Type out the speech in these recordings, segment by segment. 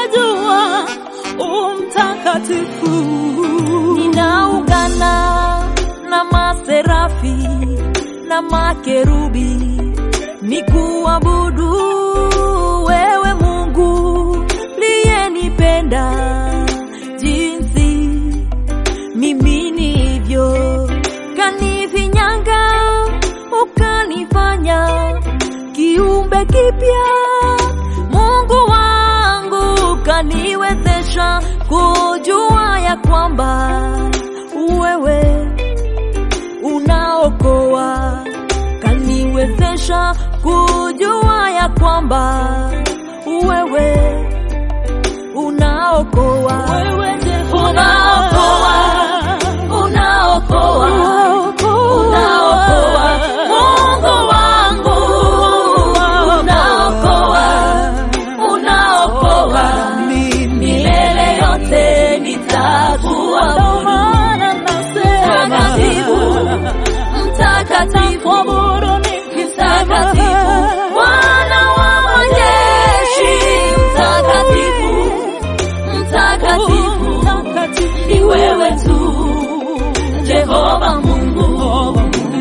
najua umtakatifu. Ninaungana na maserafi na makerubi nikuabudu wewe Mungu liyenipenda jinsi mimi nivyo, kanifinyanga ukanifanya kiumbe kipya. Mungu wangu kaniwezesha kujua ya kwamba wewe unaokoa, kaniwezesha kujua ya kwamba wewe unaokoa, Wewe Jehova, unaokoa, unaokoa, unaokoa, Mungu wangu, unaokoa, unaokoa, milele yote nitakuabudu. maana nasema Mtakatifu, mtakatifu, mtakatifu, Bwana wa majeshi, mtakatifu, mtakatifu, ni wewe tu, Jehova Mungu.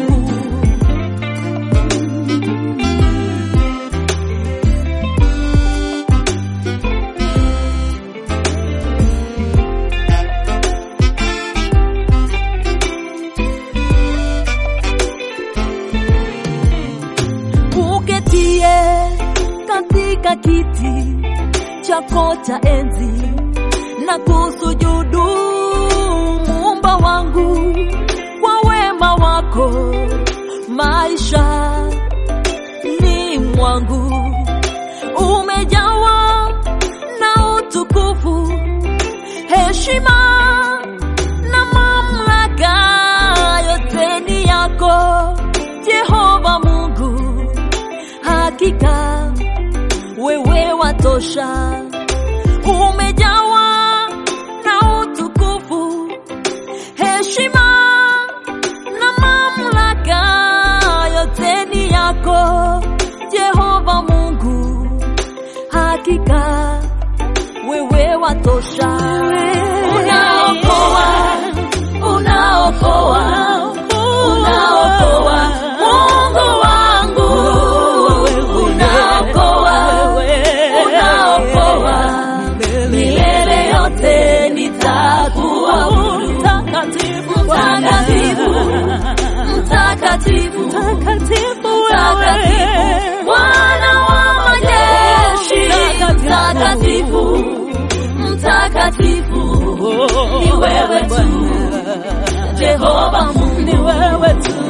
uketie katika kiti chako cha enzi na kusujudu muumba wangu kwa wema wako maisha ni mwangu umejawa na utukufu heshima na mamlaka yote ni yako Jehova Mungu, hakika wewe watosha, umejawa na utukufu, heshima na mamlaka yote ni yako Jehova Mungu, hakika wewe watosha, unaokoa, unaokoa, unaokoa, Mungu wangu, unaokoa, unaokoa, milele yote nitakuabudu. Mtakatifu, Mtakatifu, mtakatifu, mtakatifu mtakatifu, wewe, Bwana wa majeshi, mtakatifu, mtakatifu, ni wewe tu, Jehova Mungu. ni wewe tu